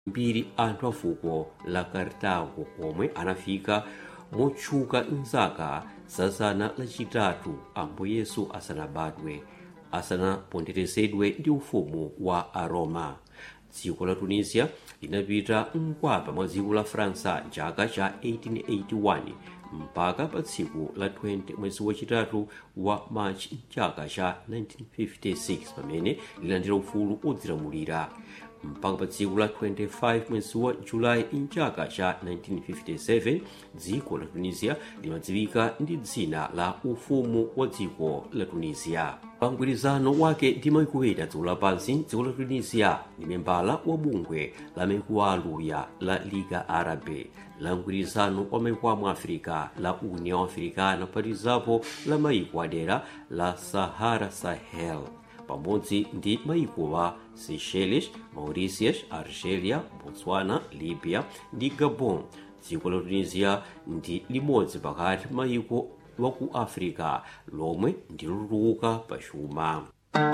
mbiri anthu a fuko la kartago omwe anafika motchuka mzaka za zana lachitatu ambo yesu asanabadwe asanaponderezedwe ndi ufumu wa aroma dziko la tunisia linapita mkwapa mwa dziko la faransa chaka cha 1881 mpaka pa tsiku la 20 mwezi wachitatu wa machi mchaka cha 1956 pamene lilandira ufulu odzilamulira mpaka pa tsiku la 25 mwezi wa julayi mchaka cha 1957 dziko la tunisia limadziwika ndi dzina la ufumu wa dziko la tunisia pa mgwirizano wake ndi maiko ena dziko lapansi dziko la tunisia ndi membala wa bungwe la maiko aluya la liga arabe la mgwirizano wa maiko amu africa la union africana phatikizapo la maiko adera la sahara sahel pamodzi ndi maiko wa seychelles mauritius algeria botswana libya ndi gabon dziko la tunisia ndi limodzi pakati maiko wa ku africa lomwe ndilotuluka pa chuma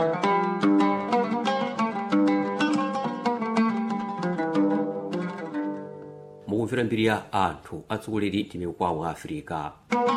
mukumvera mbiri ya anthu atsogoleri ndi mikwawo a africa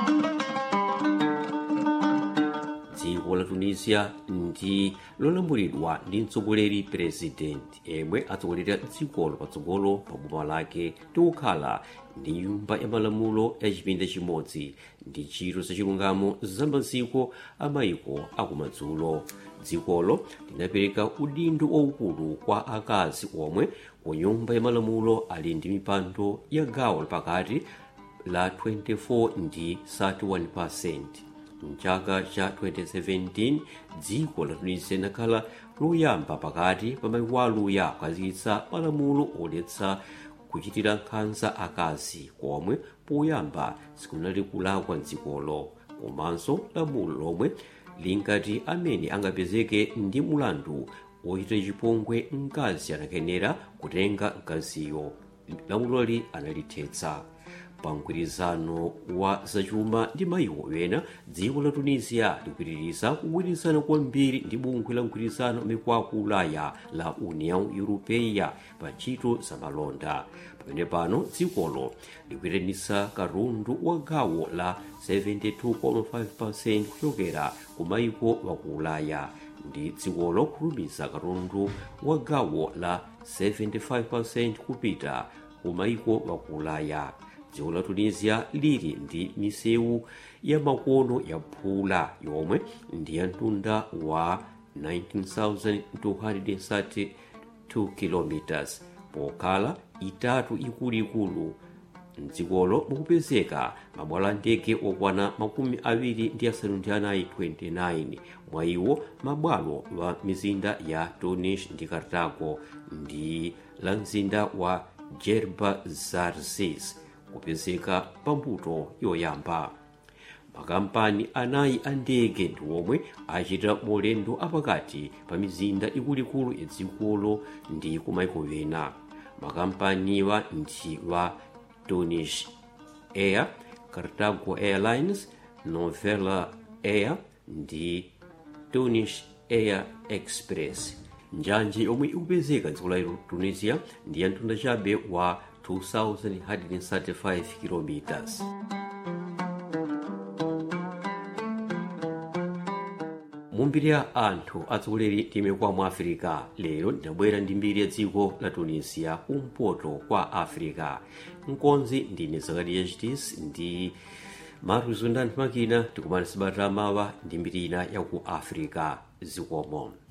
dziko la tunisia ndi lolamulidwa ndi mtsogoleri president yemwe atsogolera dzikolo patsogolo pa boma lake ndi kukhala ndi nyumba ya malamulo ya chipinda chimodzi ndi ntchito zachilungamo za maziko a maiko akumadzulo dzikolo linapereka udindo waukulu kwa akazi omwe ku nyumba ya malamulo ali ndi mipando ya gawo lapakati la 24 ndi 31 mchaka cha 2017 dziko la tunisia linakhala loyamba pakati pa maiko aluya kukhazikitsa malamulo oletsa kuchitira nkhanza akazi komwe poyamba sikunali kulakwa mdzikolo komanso lamulo lomwe linkati amene angapezeke ndi mulandu wochita chipongwe mkazi anakenera kutenga mkaziyo lamuloli analithetsa pa mgwirizano wa zachuma ndi maiko ena dziko la tunisia likupitiriza kugwirizana kwambiri ndi bungwe la mgwirizano mikwaku ulaya la union europeya pa ntchito za malonda pamene pano dzikolo likuyitanitsa katundu wa gawo la 72.5 kuchokera ku maiko waku ulaya ndi dzikolo kulumiza katundu wa gawo la 75% kupita ku maiko waku ulaya dziko la tunisia lili ndi misewu ya makono ya phula yomwe ndi ya mtunda wa 19,232 km pokhala itatu ikuluikulu mdzikolo mukupezeka mabwalo ndege okwana makumi awiri ndi asanu ndi anayi 29 mwa iwo mabwalo wa mizinda ya tunis ndi kartago ndi la mzinda wa jerba zarzis kupezeka pambuto yoyamba makampani anayi a ndege ndi omwe achita maulendo apakati pa mizinda ikuluikulu ya dzikolo ndi kumaiko ena makampaniwa ndi wa tunis air cartago airlines novella air ndi tunis air express njanje yomwe ikupezeka dziko la tunisia ndi ya mtunda chabe wa 2135 kilometers mumbiri ya anthu atsogoleri timekwa mu africa lero ndinabwera ndi mbiri ya dziko la tunisia kumpoto kwa africa mkonzi ndine zakariya chitis ndi maruzundani makina tikumana sabata mawa ndi mbiri ina ya ku africa zikomo